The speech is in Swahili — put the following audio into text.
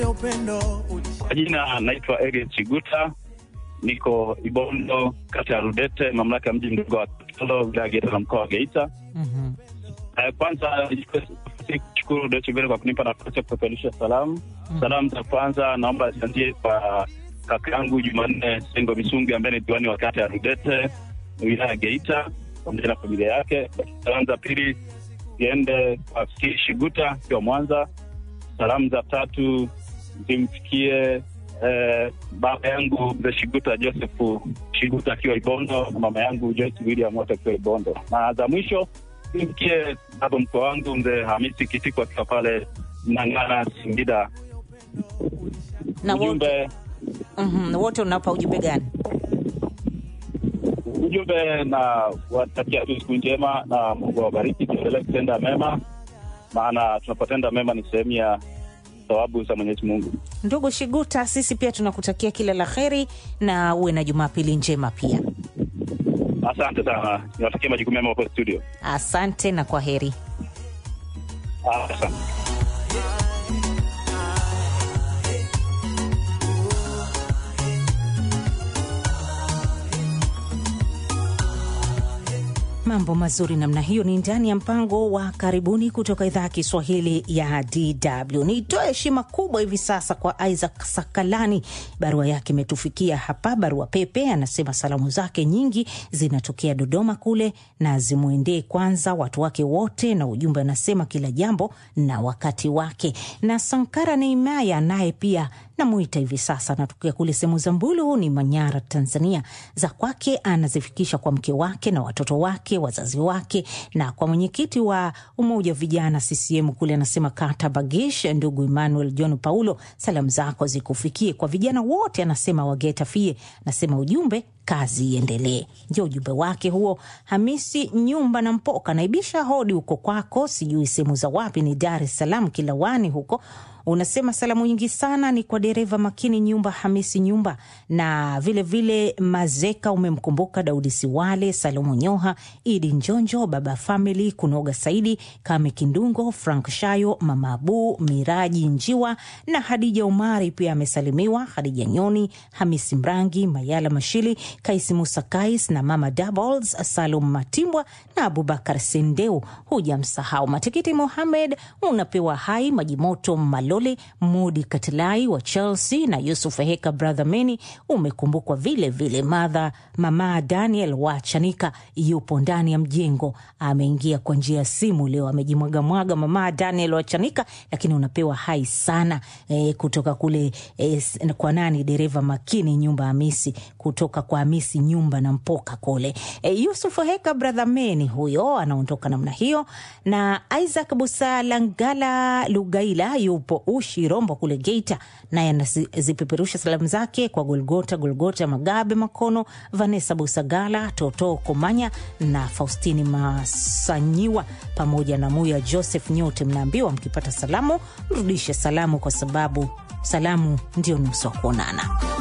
Kwa jina naitwa Eliud Chiguta, niko Ibondo, kata ya Rudete, mamlaka ya mji mdogo wa Katoro, wilaya ya Geita na mkoa wa Geita. Mhm. Eh, Kwanza nichukue nafasi kushukuru Deutsche Welle kwa kunipa nafasi ya kupeperusha salamu. Salamu za kwanza naomba zianzie kwa kaka yangu Jumanne Sengo Misungi ambaye ni diwani wa kata ya Rudete, wilaya ya Geita, pamoja na familia yake. Salamu za pili ziende kwa Fikiri Shiguta akiwa Mwanza. Salamu za tatu zimfikie eh, baba yangu mzee Shiguta Joseph Shiguta akiwa Ibondo na mama yangu Joyce William wote akiwa Ibondo, na za mwisho zimfikie baba mkwe wangu mzee Hamisi Kitiko akiwa pale Mnang'ana Singida. Na wote, Ujumbe mhm, wote unapa ujumbe gani? ujumbe na watakia tu siku njema na Mungu awabariki, tuendelee kutenda mema, maana tunapotenda mema ni sehemu ya thawabu za Mwenyezi Mungu. Ndugu Shiguta, sisi pia tunakutakia kila la heri na uwe na Jumapili njema pia. Asante sana, niwatakia majukumu mema hapo studio. Asante na kwa heri. Asante. Mambo mazuri namna hiyo ni ndani ya mpango wa karibuni kutoka idhaa ya Kiswahili ya DW. Nitoe heshima kubwa hivi sasa kwa Isaac Sakalani, barua yake imetufikia hapa. Barua pepe anasema salamu zake nyingi zinatokea Dodoma kule na zimwendee kwanza watu wake wote, na ujumbe anasema kila jambo na wakati wake. Na Sankara Neimaya naye pia namwita hivi sasa, anatokea kule sehemu za Mbulu ni Manyara, Tanzania. Za kwake anazifikisha kwa mke wake na watoto wake, wazazi wake, na kwa mwenyekiti wa umoja wa vijana CCM kule, anasema kata Bagish, ndugu Emmanuel John Paulo, salamu zako zikufikie. Kwa vijana wote anasema wageta fie, anasema ujumbe kazi iendelee. Ndio ujumbe wake huo. Hamisi Nyumba na Mpoka naibisha hodi huko kwako, sijui sehemu za wapi, ni Dar es Salaam Kilawani huko unasema salamu nyingi sana ni kwa dereva makini Nyumba Hamisi Nyumba na vilevile vile Mazeka, umemkumbuka Daudi Siwale, Salomo Nyoha, Idi Njonjo, Baba Famili, Kunoga Saidi, Kame Kindungo, Frank Shayo, Mama Abu, Miraji Njiwa na Hadija Umari pia amesalimiwa, Hadija Nyoni, Hamisi Mrangi, Mayala Mashili, Kaisi Musa Kais na Mama Doubles, Salum Matimbwa na Abubakar Sendeu. Hujamsahau Matikiti Mohamed, unapewa hai Majimoto Malole, Mudi Katilai wa Chelsea na Yusuf Heka, brother Meni umekumbukwa vile vile. Madha mama Daniel wa Chanika yupo ndani ya mjengo, ameingia kwa njia ya simu leo, amejimwagamwaga mama Daniel wa Chanika, lakini unapewa hai sana e, kutoka kule e, kwa nani, dereva makini nyumba Hamisi, kutoka kwa Hamisi nyumba na Mpoka kule e, Yusuf Heka, brother Meni huyo anaondoka namna hiyo, na Isaac Busalangala Lugaila yupo Ushi Rombo kule Geita, naye anazipeperusha salamu zake kwa Golgota Golgota Magabe Makono, Vanessa Busagala, Toto Komanya na Faustini Masanyiwa pamoja na Muya Joseph. Nyote mnaambiwa mkipata salamu mrudishe salamu, kwa sababu salamu ndio nusu wa kuonana.